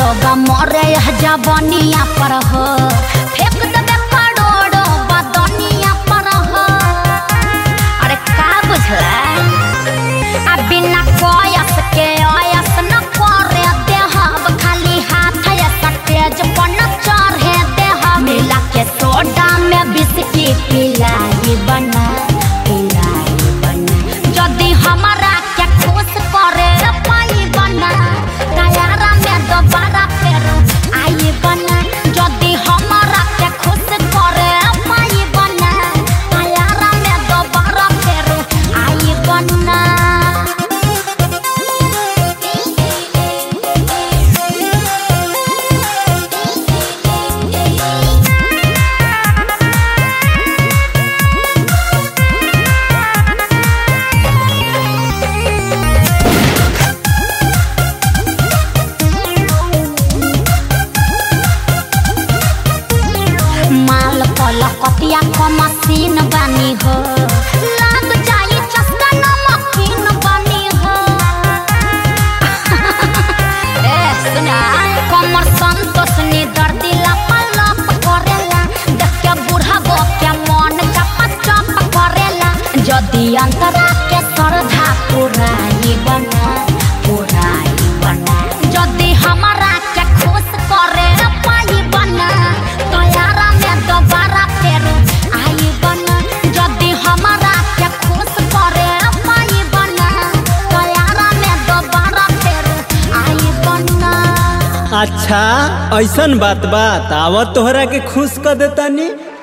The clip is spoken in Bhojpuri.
लोग मरे यह जवानिया पर हो फेंक देबे करोड़ो बदनिया पर हो अरे का बुझला आ बिना कोयस के आयस न करे देहब खाली हाथ या तेज पर न चढ़े देहब मिला के सोडा में बिस्की पिलाई बना पिलाई बना जदि हमारा के खुश करे पाई बना तैयारा में दोबारा फेर आई बना जदि हमारा के खुश करे पाई बना तैयारा में दोबारा फेर आई बना माल पल कतिया क मशीन बानी हो लाग जाई चस्का नमकीन बानी हो ए सुना कमर संतोष नि दर्दी लपलप करेला देख के बूढ़ा गो के मन चप चप करेला जदि अंतरा के श्रद्धा पुराई बना पुराई बना जदि हमारा के खुश करे पाई बना तोयारा में दोबारा फेर आई बना जदि हमारा के खुश करे पाई बना तोयारा में दोबारा फेर आई बना अच्छा ऐसन बात बात आवत तोहरा के खुश कर देतानी